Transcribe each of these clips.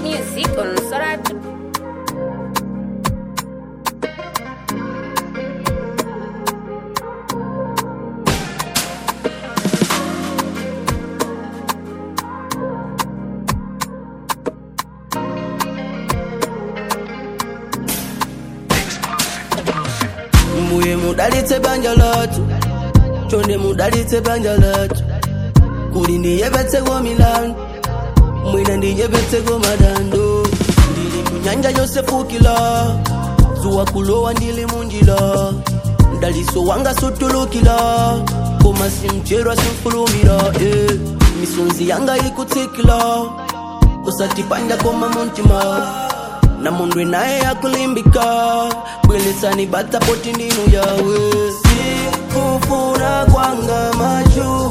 music on Soratu. mbuye mudalitse banja lathu chonde mudalitse banja lathu kuli ndiyepetseko milandu mwina ndiyepetseko madando ndili munyanja yosefukila zuwa kulowa ndili munjila mdaliso wanga sutulukila koma simcherwa simfulumira eh. misonzi yanga ikutsikila kusatipanja koma muntima na mundu naye yakulimbika bweletsani bata poti ndinu yawe sikufuna kwanga machu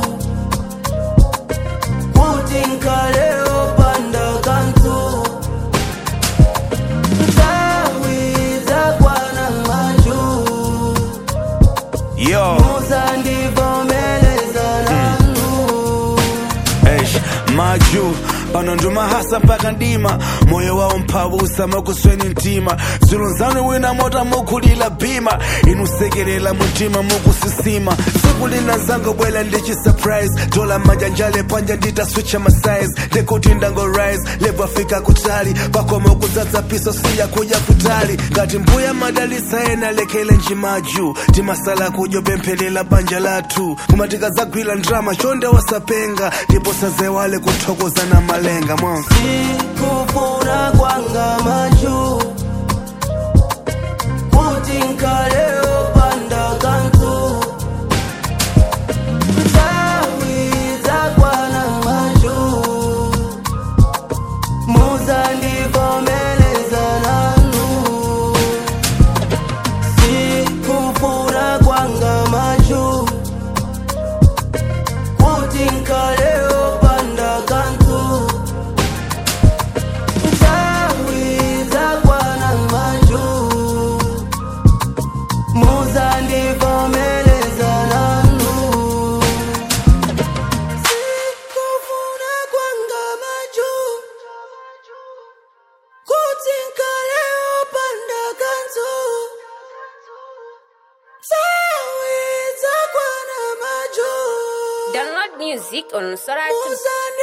kuti nkaleo panda kantu ntawiza kwana machu Yo, muzandivomeleza nanu eish, maju pano ndumahasa mpaka ndima moyo wawo mphabusa makusweni mtima zulunzanu wina mota mukulila bhima inusekelela mutima mukusisima tsiku lina zango bwela ndichi surprise tola majanjale panja nditaswicha masize ndekuti ndango rise levo afika kutali pakoma kudzadza piso siya kuja kutali ngati mbuya madalisa ena lekele njimaju timasala kudyo pemphelela banja lathu koma tikadzagwira ndrama chonde wasapenga ndipo sazewale kuthokoza na malenga mwa sikufuna kwanga machu kuti nkaleo panda kantu ntawiza kwana machu muzandivomeleza nanu sikufuna kwanga machu kuti nkaleo panda kantu Ntawiza kwana maju muzandivomeleza nanu sikufuna kwanga maju kuti nkaleo panda kantu Ntawiza kwana maju Download music on Soratu. muzandi